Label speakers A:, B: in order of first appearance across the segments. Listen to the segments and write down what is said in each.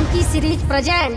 A: Funky series present.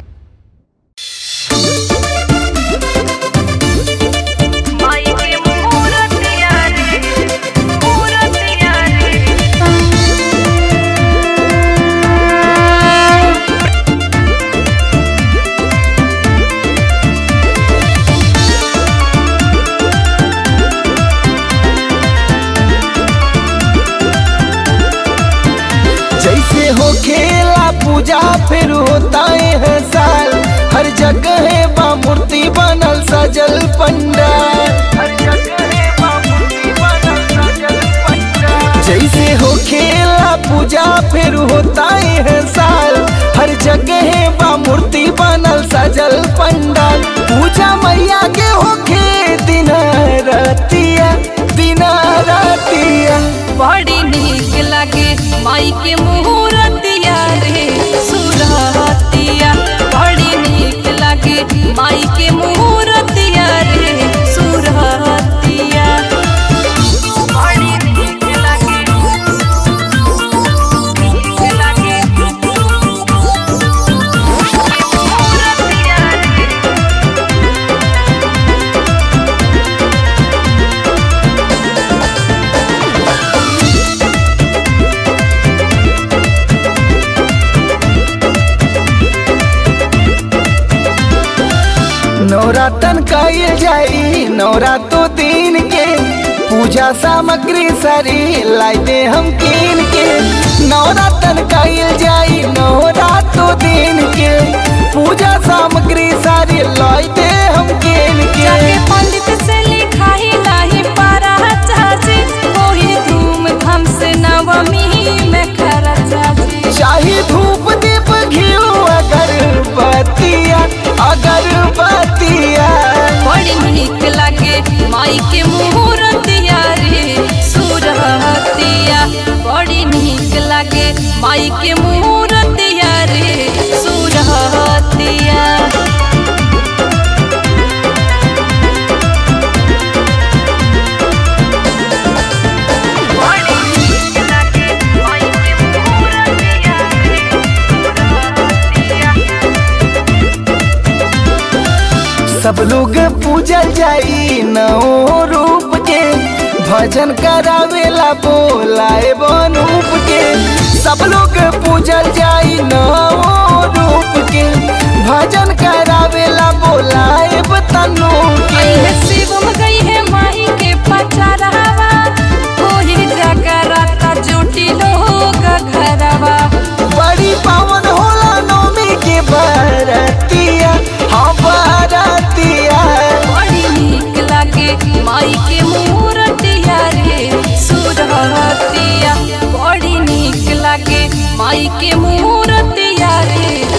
B: जैसे हो खेला पूजा फिर होता है साल हर जगह है बा मूर्ति बनल सजल पंडाल हर जगह है बा मूर्ति बनल सजल पंडाल जैसे हो खेला पूजा फिर होता है साल हर जगह है बा मूर्ति बनल सजल पंडाल पूजा मैया के होखे दिन रतिया दिन रतिया
C: बड़ी नीक लागे माई के मुहूर्तिया रे सुरहतिया बड़ी नीक लागे माई के मुहूर्तिया रे सुरहतिया बड़ी नीक लागे नीक लागे मुहूर्तिया रे
B: नवरातन कईल जाई नवरातो दिन के पूजा सामग्री सारी लाई दे हम कीन के नवरातन कईल जाई नवरातो दिन के पूजा सामग्री सारी लाई दे हम कीन के
C: जाके पंडित से लिखाई लाही पारा चाची कोई धूम धाम से नवमी में खरा चाची
B: चाहे धूप दीप घियो अगरबत्तिया अगरबत्तिया
C: बड़ी नीक लागे माई के मुहूर्तिया रे सुरहतिया बड़ी नीक लागे माई के मुहूर्तिया रे सुरहतिया बड़ी नीक लागे माई के मुहूर्तिया रे सुरहतिया
B: सब लोग पूजल जाई नौ रूप के भजन करावेला बोलाए बनूप के सब लोग पूजल जाई नौ रूप के भजन करावेला बोलाए तनु के
C: अइहे शिवम गई है माही के पचरावा कोई जगराता जुटी लोग घरवा
B: बड़ी पावन होला नौमी के बरतिया हाँ बरतिया
C: बड़ी नीक लागे माई के मूर्तिया रे सुरहतिया बड़ी नीक लागे माई के मूर्तिया रे